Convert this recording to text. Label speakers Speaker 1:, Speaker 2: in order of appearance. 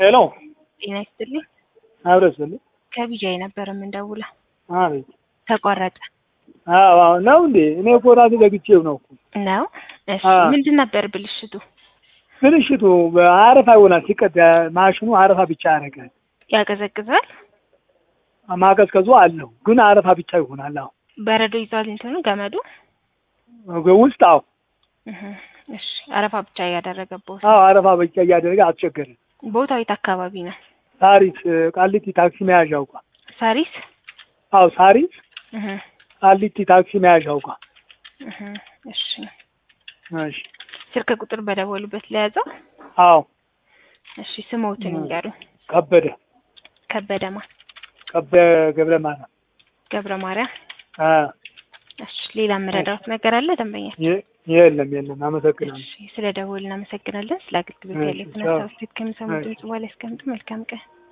Speaker 1: ሄሎ
Speaker 2: ጤና ይስጥልኝ።
Speaker 1: አብረስ በል
Speaker 2: ከቢጃይ ነበር የምንደውለው።
Speaker 1: አቤት።
Speaker 2: ተቋረጠ
Speaker 1: አዎ አዎ፣ ነው እንዴ? እኔ እኮ ራሴ ዘግቼው ነው እኮ።
Speaker 2: ነው? እሺ
Speaker 1: አዎ።
Speaker 2: ምንድን ነበር ብልሽቱ?
Speaker 1: ብልሽቱ አረፋ ይሆናል ሲቀዳ፣ ማሽኑ አረፋ ብቻ ያደርጋል።
Speaker 2: ያቀዘቅዛል?
Speaker 1: ማቀዝቀዙ አለው ግን አረፋ ብቻ ይሆናል። አዎ
Speaker 2: በረዶ ይዟል እንትኑ ገመዱ?
Speaker 1: ውስጥ አዎ
Speaker 2: እህ፣ እሺ አረፋ ብቻ እያደረገበት።
Speaker 1: አዎ አረፋ ብቻ እያደረገ አስቸገረን።
Speaker 2: ቦታው የት አካባቢ ነው?
Speaker 1: ሳሪስ ቃሊቲ ታክሲ መያዣው ጋር።
Speaker 2: ሳሪስ?
Speaker 1: አዎ ሳሪስ
Speaker 2: እህ፣
Speaker 1: ቃሊቲ ታክሲ መያዣው ጋር።
Speaker 2: እህ፣ እሺ
Speaker 1: እሺ
Speaker 2: ስልክ ቁጥር በደወሉበት ለያዘው?
Speaker 1: አዎ
Speaker 2: እሺ ስሞትን ይንገሩ።
Speaker 1: ከበደ
Speaker 2: ከበደማ
Speaker 1: ከበደ ገብረ ማርያም
Speaker 2: ገብረ ማርያም።
Speaker 1: አ
Speaker 2: እሺ ሌላ የምረዳዎት ነገር አለ ደንበኛ?
Speaker 1: የ- የለም የለም። አመሰግናለሁ።
Speaker 2: እሺ ስለ ደወል እናመሰግናለን። ስለ አገልግሎት
Speaker 1: እሺ፣
Speaker 2: ያለትን
Speaker 1: ቻው።
Speaker 2: ሀሳብ ስት ከሚሰሙ
Speaker 1: እሺ።
Speaker 2: ድምጽ በኋላ ያስቀምጡ። መልካም ቀን።